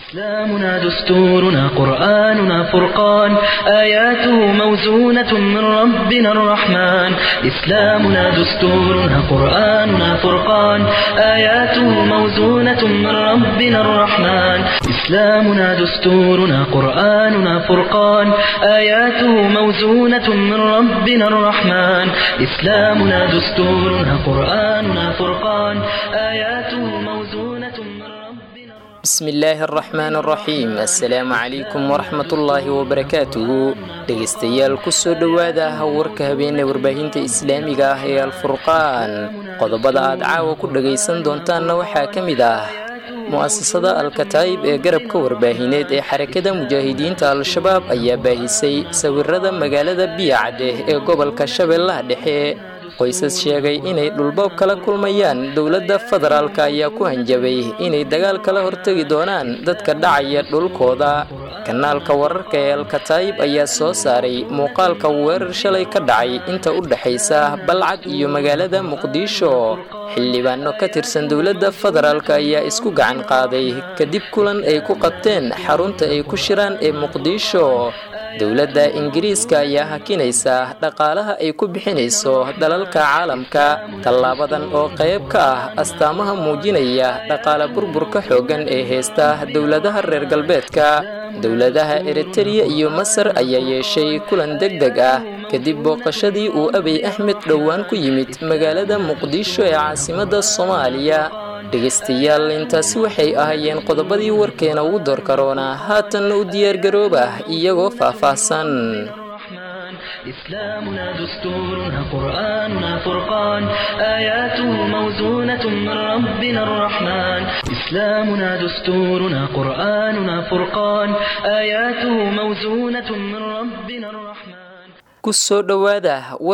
إسلامنا دستورنا قرآننا فرقان آياته موزونة من ربنا الرحمن إسلامنا دستورنا قرآننا فرقان آياته موزونة من ربنا الرحمن إسلامنا دستورنا قرآننا فرقان آياته موزونة من ربنا الرحمن إسلامنا دستورنا قرآننا فرقان آياته موزونة من ربنا bismi illaahi araxmaan araxiim assalaamu calaykum waraxmatullaahi wabarakaatuhu dhegaystayaal kusoo dhowaada warka habeene warbaahinta islaamiga ah ee alfurqaan qodobada aad caawa ku dhagaysan doontaanna waxaa ka mid ah mu'asasada alkataayib ee garabka warbaahineed ee xarakada mujaahidiinta al-shabaab ayaa baahisay sawirada magaalada biyacadeh ee gobolka shabeellaha dhexe qoysas sheegay inay dhulboob kala kulmayaan dowladda federaalka ayaa ku hanjabay inay dagaal kala hortegi doonaan dadka dhacaya dhulkooda kanaalka wararka ee alkataayib ayaa soo saaray muuqaalka weerar shalay ka dhacay inta u dhexaysa balcad iyo magaalada muqdisho xildhibaano ka tirsan dowladda federaalka ayaa isku gacan qaaday kadib kulan ay ku qabteen xarunta ay ku shiraan ee muqdisho dowladda ingiriiska ayaa hakinaysa dhaqaalaha ay ku bixinayso dalalka caalamka tallaabadan oo qayb ka ah astaamaha muujinaya dhaqaale burburka xooggan ee heysta dowladaha reer galbeedka dowladaha eritereya iyo masar ayaa yeeshay kulan deg deg ah kadib booqashadii uu abiy axmed dhowaan ku yimid magaalada muqdisho ee caasimadda soomaaliya dhegaystayaal intaasi waxay ahaayeen qodobadii warkeena ugu door karoona haatanna u diyaargarooba iyagoo faahfaahsan الرحمن إسلامنا دستورنا قرآننا فرقان آياته موزونة من ربنا الرحمن إسلامنا دستورنا قرآننا فرقان آياته موزونة من ربنا الرحمن kusoo dhowaada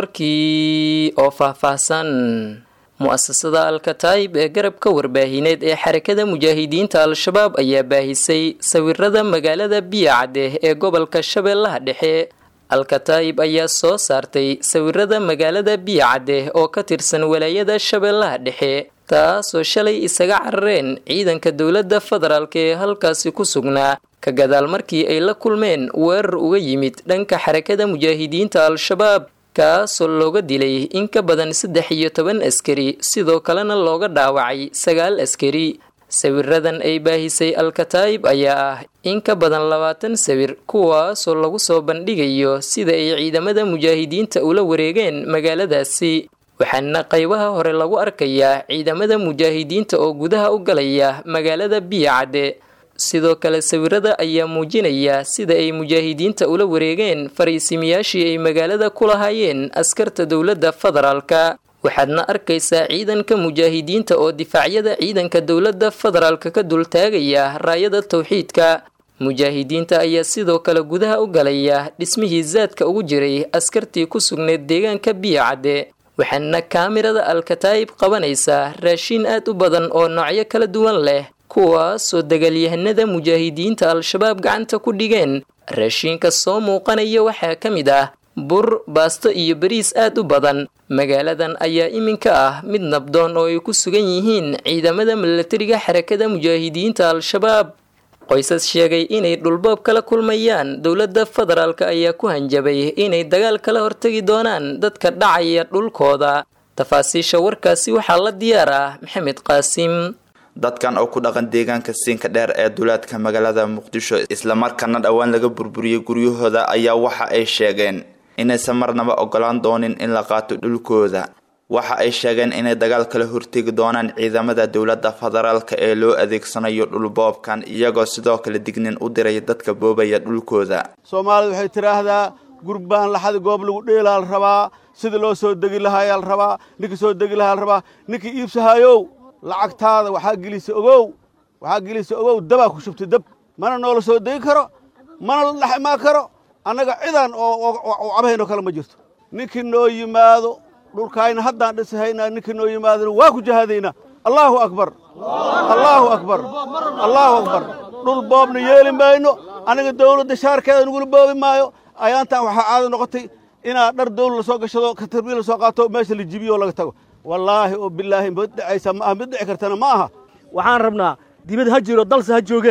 warkii oo faahfaahsan mu'asasada alkataayib ee garabka warbaahineed ee xarakada mujaahidiinta al-shabaab ayaa baahisay sawirada magaalada biyacadeh ee gobolka shabeellaha dhexe alkataayib ayaa soo saartay sawirada magaalada biyacadeh oo ka tirsan walaayada shabeellaha dhexe taasoo shalay isaga carareen ciidanka dowladda federaalk ee halkaasi ku sugnaa ka gadaal markii ay la kulmeen weerar uga yimid dhanka xarakada mujaahidiinta al-shabaab kaasoo looga dilay in ka badan saddex iyo toban askari sidoo kalena looga dhaawacay sagaal askari sawiradan ay baahisay alkataayib ayaa ah in ka badan labaatan sawir kuwaasoo lagu soo bandhigayo sida ay ciidamada mujaahidiinta ula wareegeen magaaladaasi waxaana qaybaha hore lagu arkayaa ciidamada mujaahidiinta oo gudaha u galaya magaalada biyacadde sidoo kale sawirada ayaa muujinaya sida ay mujaahidiinta ula wareegeen fariisimiyaashii ay magaalada ku lahaayeen askarta dowladda federaalka waxaadna arkaysaa ciidanka mujaahidiinta oo difaacyada ciidanka dowladda federaalka ka dultaagaya raayada towxiidka mujaahidiinta ayaa sidoo kale gudaha u galaya dhismihii zaadka ugu jiray askartii ku sugneyd deegaanka biyacadde waxaana kaamirada alkataayib qabanaysaa raashiin aad u badan oo noocyo kala duwan leh kuwaasoo dagaalyahanada mujaahidiinta al-shabaab gacanta ku dhigeen raashiinka soo muuqanaya waxaa ka mid ah bur baasto iyo bariis aad u badan magaaladan ayaa iminka ah mid nabdoon oo ay ku sugan yihiin ciidamada milatariga xarakada mujaahidiinta al-shabaab qoysas sheegay inay dhulboob kala kulmayaan dowladda federaalka ayaa ku hanjabay inay dagaal kala hortegi doonaan dadka dhacaya dhulkooda tafaasiisha warkaasi waxaa la diyaar ah maxamed qaasim dadkan oo ku dhaqan deegaanka siinka dheer ee duleedka magaalada muqdisho islamarkaana dhowaan laga burburiyey guryahooda ayaa waxa ay sheegeen inaysan marnaba ogolaan doonin in la qaato dhulkooda waxa ay sheegeen inay dagaal kala hortegi doonaan ciidamada dowladda federaalka ee loo adeegsanayo dhulboobkan iyagoo sidoo kale dignin u diray dadka boobaya dhulkooda soomaalida waxay tidhaahdaa gurbaan laxadi goob lagu dheelaa la rabaa sida loo soo degi lahaayaa la rabaa ninkii soo degi lahaa la rabaa ninkii iibsahayow lacagtaada waxaa gelisa ogow waxaa gelisa ogow dabaa ku shubtay dab mana noola soo degi karo mana la dhex imaan karo annaga cidan oo cabahaynoo kale ma jirto ninkii noo yimaado dhulkaayna haddaan dhisahaynaa ninkii noo yimaadona waa ku jahaadaynaa allaahu akbar allaahu akbar allaahu akbar dhul boobna yeeli mayno annaga dawladda shaarkeeda nagula boobi maayo ayaantan waxaa caado noqotay inaa dhar dawla lasoo gashado katarbiil lasoo qaato meesha la jibiyo oo laga tago wallaahi oo bilaahi mid dhicaysa ma aha mid dhici kartana ma aha waxaan rabnaa dibad ha jiro dalse ha joogee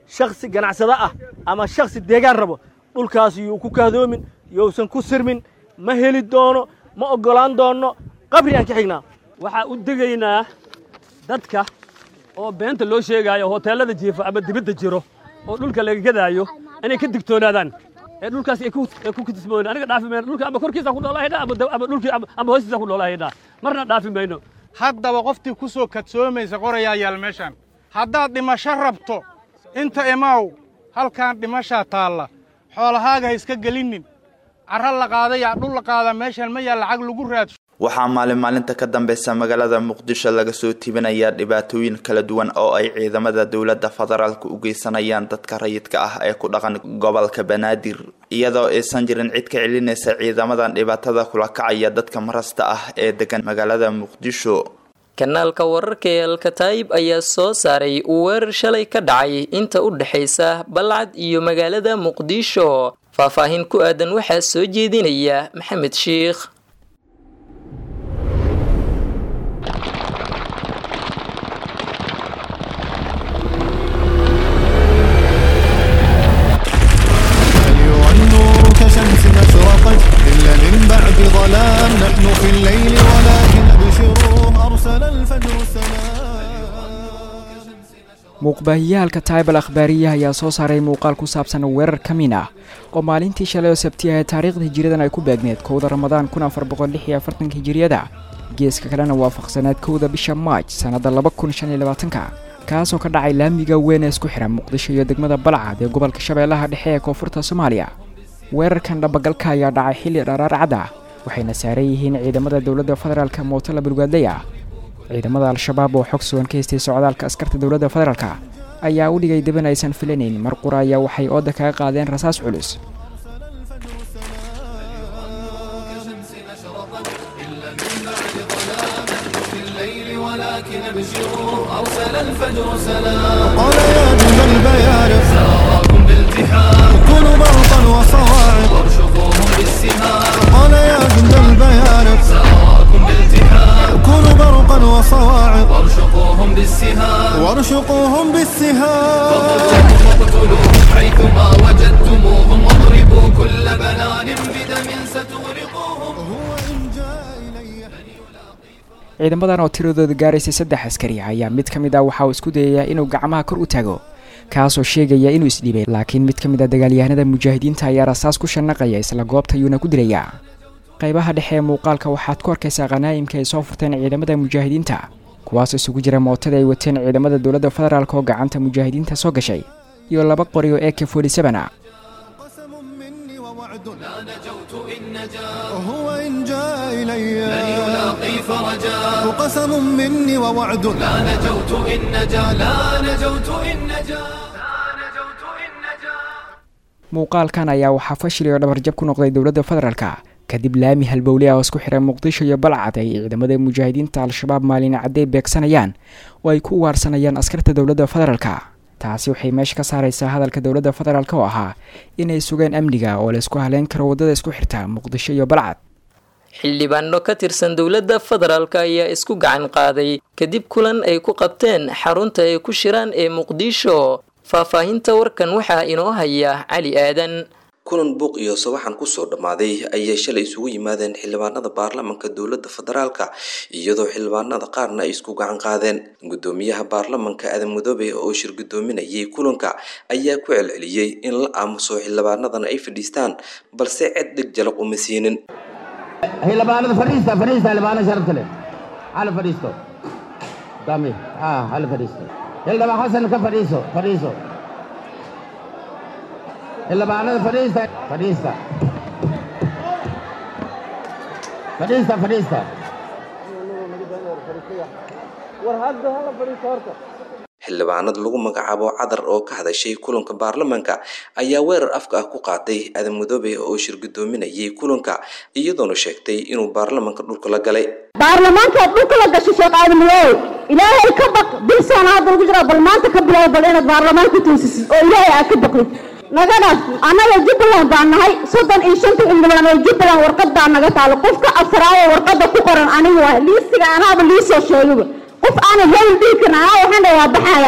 shaksi ganacsado ah ama shaksi deegaan rabo dhulkaas yuu ku kahdoomin yousan ku sirmin ma heli doono ma oggolaan doonno qabri aan ka xignaa waxaa u degaynaa dadka oo beenta loo sheegaayo hoteellada jiifa ama dibadda jiro oo dhulka laga gadaayo inay ka digtoonaadaan ee dhulkaas ay ku kitismoon aniga dhaafi mayno dhulka ama korkiisa ku noolahaydha ama dhulkii ama hoostiisa ku noolahaydha marna dhaafi mayno haddaba qoftii ku soo kadsoomaysa qorayaa yaal meeshaan haddaad dhimasho rabto inta imaaw halkaan dhimashaa taalla xoolahaaga ha iska gelinnin carra la qaadayaa dhul la qaadaa meeshaan ma yaa lacag lagu raadsho waxaa maalin maalinta ka dambeysa magaalada muqdisho laga soo tibinayaa dhibaatooyin kala duwan oo ay ciidamada dowladda federaalka u geysanayaan dadka rayidka ah ee ku dhaqan gobolka banaadir iyadoo aysan jirin cid ka celinaysa ciidamadan dhibaatada kula kacaya dadka marasta ah ee degan magaalada muqdisho kanaalka wararka ee alkataayib ayaa soo saaray weerar shalay ka dhacay inta u dhexaysa balcad iyo magaalada muqdisho faahfaahin ku aadan waxaa soo jeedinaya maxamed shiikh كشمس أشرقت إلا من بعد ظلام نحن في الليل ولكن أبشروا أرسل الفجر السلام muuqbaahiyaalka taybal akhbaariyaha ayaa soo saaray muuqaal ku saabsan weerar ka min ah oo maalintii shalay oo sabti ah ee taariikhda hijiriyadan ay ku beegneed kowda ramadaan kun afar boqol lix iyo afartanka hijiriyada geeska kalena waafaqsaneed kowda bisha maaj sannadda laba kun shan iyo labaatanka kaasoo ka dhacay laamiga weyn ee isku xiran muqdisho iyo degmada balcad ee gobolka shabeellaha dhexe ee koonfurta soomaaliya weerarkan dhabagalka ayaa dhacay xilli dharaar cad ah waxayna saaran yihiin ciidamada dowladda federaalka mooto la bulgaadlay ah ciidamada al-shabaab oo xog sugan ka haystay socdaalka askarta dowladda federaalka ayaa u dhigay deban aysan filanayn mar qura ayaa waxay ooda kaga qaadeen rasaas culus قال يا جند البيارق سراكم بالتحام كونوا برقا وصواعق وارشقوهم بالسهام قال يا جند البيارق سراكم بالتحام كونوا برقا وصواعق وارشقوهم بالسهام وارشقوهم بالسهام فاقتلوهم حيثما وجدتموهم واضربوا كل بنان بدم ستغرقوهم هو إن جاء إلي ciidamadan oo tiradooda gaaraysay saddex askari ayaa mid ka mid ah waxa uu isku dayayaa inuu gacmaha kor u tago kaasoo sheegaya inuu isdhibay laakiin mid ka mid a dagaalyahanada mujaahidiinta ayaa rasaas ku shanaqaya isla goobta ayuuna ku dilayaa qaybaha dhexe ee muuqaalka waxaad ku arkaysaa khanaa'imka ay soo furteen ciidamada mujaahidiinta kuwaasoo isugu jira mootada ay wateen ciidamada dowladda federaalk oo gacanta mujaahidiinta soo gashay iyo laba qori oo ak ah قسم مني ووعد لا نجوت إن نجا هو إن جاء إلي لن يلاقي فرجا قسم مني ووعد لا نجوت إن نجا لا نجوت إن نجا لا نجوت إن نجا muuqaalkan ayaa waxaa fashil iyo dhabarjab ku noqday dowladda federaalka kadib laami halbowle ah oo isku xiray muqdisho iyo balcad ay ciidamada mujaahidiinta al-shabaab maalin cadday beegsanayaan oo ay ku ugaarsanayaan askarta dowladda federaalka taasi waxay meesha ka saaraysaa hadalka dowladda federaalk oo ahaa inay sugeen amniga oo laysku haleyn karo waddada isku xirta muqdisho iyo balcad xildhibaano ka tirsan dowladda federaalk ayaa isku gacan qaaday kadib kulan ay ku qabteen xarunta ay ku shiraan ee muqdisho faahfaahinta warkan waxaa inoo haya cali aadan kulan buuq iyo sawaxan kusoo dhammaaday ayay shalay isugu yimaadeen xildhibaanada baarlamanka dowladda federaalka iyadoo xildhibaanada qaarna ay isku gacan qaadeen gudoomiyaha baarlamanka aadan mudoobe oo shir gudoominayay kulanka ayaa ku celceliyey in la aamuso xildhibaanadan ay fadhiistaan balse cid dhig jalaq uma siinin xildhibaanada fadhiista fadhiista xildhibaanada sharafta leh hala fadhiisto dami ah hala fadhiisto xildhibaan xasan ka fadhiiso fadhiiso xildhibaanada fadhiista fadhiista fadhiista fadhiista xildhibaanad lagu magacaabo cadar oo ka hadashay kulanka baarlamanka ayaa weerar afka ah ku qaaday aadan mudoobe oo shir gudoominayay kulanka iyadoona sheegtay inuu baarlamanka dhulka la galay baarlamaankaad dhulka la gashay sheekh aadan mudoobe ilaahay ka baq bilsaan hadda lagu jiraa bal maanta ka bilow bal inaad baarlamaanka toosisid oo ilaahay aad ka baqdid nagadaas annaga jubbaland baan nahay soddon iyo shanta xildhibaan oo jubbaland warqad baa naga taalo qofka afraayo warqadda ku qoran aniga waa liistiga anaaba liisoo sheegaba qof aanan hebel dhihi karin anaa waxaan dhahay waa baxaya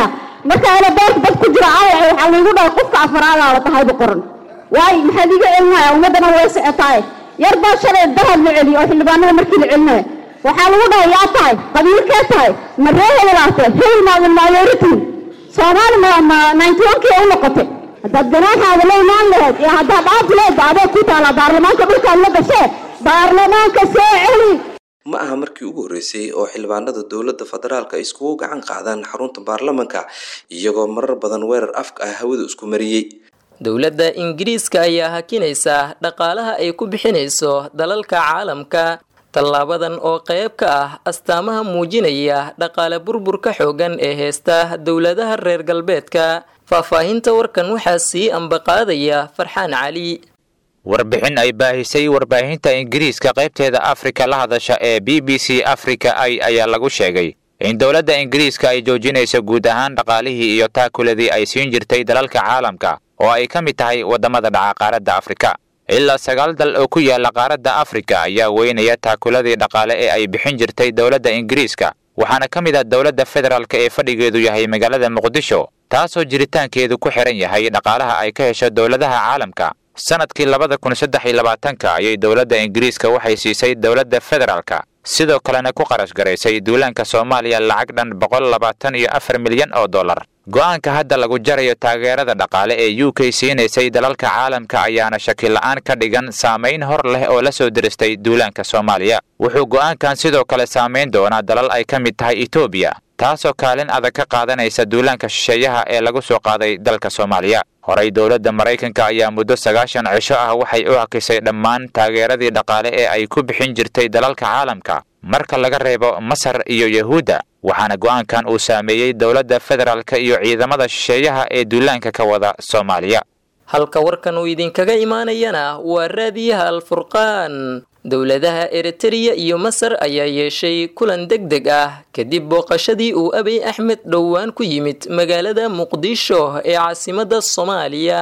marka aeroboorka dad ku jira aayac waxaa laygu dhahay qofka afaraada la tahayba qoran waayo maxaad iga celinaya ummaddana way socotaaye yar baa shalay dahab la celiyo oo xildhibaanada markii la celinaya waxaa lagu dhahay yaa tahay qabiilkee tahay ma ree hebelaate hebel maadin mayority soomaali ma ma ninety one kii u noqotay haddaad ganaaxaada la imaan lahayd iyo haddaad dhaaf leedba adeeg ku taala baarlamaanka dhulkaad la gashee baarlamaanka soo celi ma aha markii ugu horreysay oo xildhibaanada dowladda federaalka iskugu gacan qaadaan xarunta baarlamanka iyagoo marar badan weerar afka ah hawada isku mariyey dowladda ingiriiska ayaa hakinaysa dhaqaalaha ay ku bixinayso dalalka caalamka tallaabadan oo qayb ka ah astaamaha muujinaya dhaqaale burburka xoogan ee heesta dowladaha reer galbeedka faahfaahinta warkan waxaa sii ambaqaadaya farxaan cali warbixin ay baahisay warbaahinta ingiriiska qaybteeda afrika la hadasha ee b b c africa i ayaa lagu sheegay in dowladda ingiriiska ay joojinayso guud ahaan dhaqaalihii iyo taakuladii ay siin jirtay dalalka caalamka oo ay ka mid tahay waddamada dhaca qaaradda afrika ilaa sagaal dal oo ku yaala qaaradda afrika ayaa weynaya taakuladii dhaqaale ee ay bixin jirtay dowladda ingiriiska waxaana ka mid ah dowladda federaalk ee fadhigeedu yahay magaalada muqdisho taasoo jiritaankeedu ku xihan yahay dhaqaalaha ay ka hesho dowladaha caalamka sanadkii labada kun saddex iyo labaatanka ayay dowladda ingiriiska waxay siisay dowladda federaalka sidoo kalena ku qarash garaysay duulaanka soomaaliya lacag dhan boqol labaatan iyo afar milyan oo dollar go'aanka hadda lagu jarayo taageerada dhaqaale ee u k siinaysay dalalka caalamka ayaana shakila-aan ka dhigan saamayn hor leh oo la soo diristay duulaanka soomaaliya wuxuu go'aankan sidoo kale saamayn doonaa dalal ay ka mid tahay etoobiya taasoo kaalin adag ka qaadanaysa duulaanka shisheeyaha ee lagu soo qaaday dalka soomaaliya horey dowladda maraykanka ayaa muddo sagaashan cisho ah waxay u hakisay dhammaan taageeradii dhaqaale ee ay ku bixin jirtay dalalka caalamka marka laga reebo masar iyo yahuudda waxaana go'aankan uu saameeyey dowladda federaalka iyo ciidamada shisheeyaha ee duulaanka ka wada soomaaliya halka warkan uu idinkaga imaanayana waa raadiyaha alfurqaan dowladaha eritreya iyo masar ayaa yeeshay kulan deg deg ah kadib booqashadii uu abiy axmed dhowaan ku yimid magaalada muqdisho ee caasimadda soomaaliya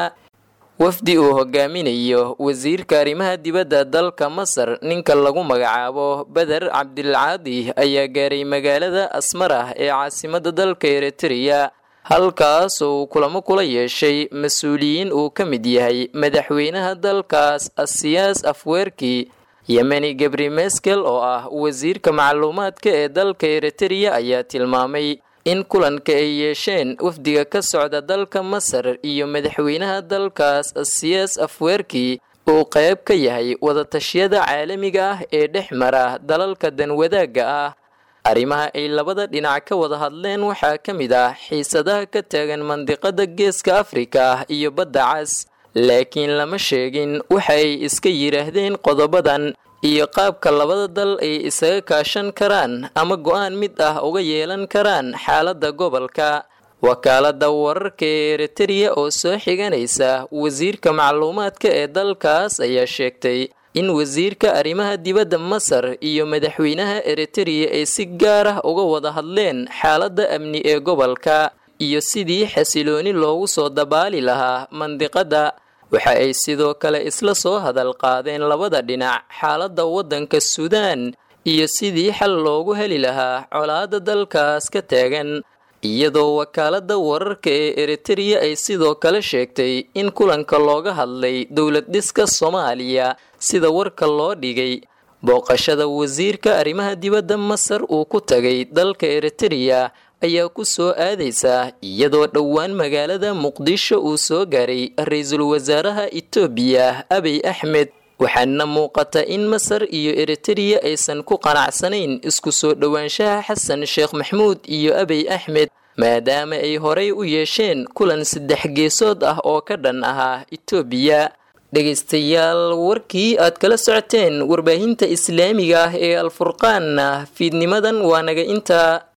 wafdi uu hogaaminayo wasiirka arrimaha dibadda dalka masar ninka lagu magacaabo beder cabdilcaadi ayaa gaaray magaalada asmarah ee caasimadda dalka eritreya halkaas uu kulamo kula yeeshay mas-uuliyiin uu ka mid yahay madaxweynaha dalkaas asiyaas afweerki yemeni gebri meskel oo ah wasiirka macluumaadka ee dalka eritreya ayaa tilmaamay in kulanka ay yeesheen wafdiga ka socda dalka masar iyo madaxweynaha dalkaas asiyaas afweerki uu qayb ka yahay wadatashyada caalamiga ah ee dhex mara dalalka danwadaagga ah arrimaha ay labada dhinac ka wada hadleen waxaa ka mid ah xiisadaha ka taagan mandiqada geeska afrika iyo badda cas laakiin lama sheegin waxa ay iska yidhaahdeen qodobadan iyo qaabka labada dal ay isaga kaashan karaan ama go-aan mid ah uga yeelan karaan xaaladda gobolka wakaaladda wararka ee eritreya oo soo xiganaysa wasiirka macluumaadka ee dalkaas ayaa sheegtay in wasiirka arrimaha dibadda masar iyo madaxweynaha eritreya ay si gaar ah uga wada hadleen xaaladda amni ee gobolka iyo sidii xasilooni loogu soo dabaali lahaa mandiqadda waxa ay sidoo kale isla soo hadal qaadeen labada dhinac xaaladda waddanka suudaan iyo sidii xal loogu heli lahaa colaadda dalkaas ka taagan iyadoo wakaaladda wararka ee eritreya ay sidoo kale sheegtay in kulanka looga hadlay dowlad dhiska soomaaliya sida warka loo dhigay booqashada wasiirka arrimaha dibadda masar uu ku tagay dalka eritreya ayaa ku soo aadaysa iyadoo dhowaan magaalada muqdisho uu soo gaaray ra-iisul wasaaraha itoobiya abiy axmed waxaana muuqata in masar iyo eritreya aysan ku qanacsanayn isku soo dhowaanshaha xasan sheekh maxmuud iyo abiy axmed maadaama ay horey u yeesheen kulan saddex geesood ah oo ka dhan ahaa itoobiya dhegaystayaal warkii aad kala socoteen warbaahinta islaamiga ah ee alfurqaanna fiidnimadan waa naga intaa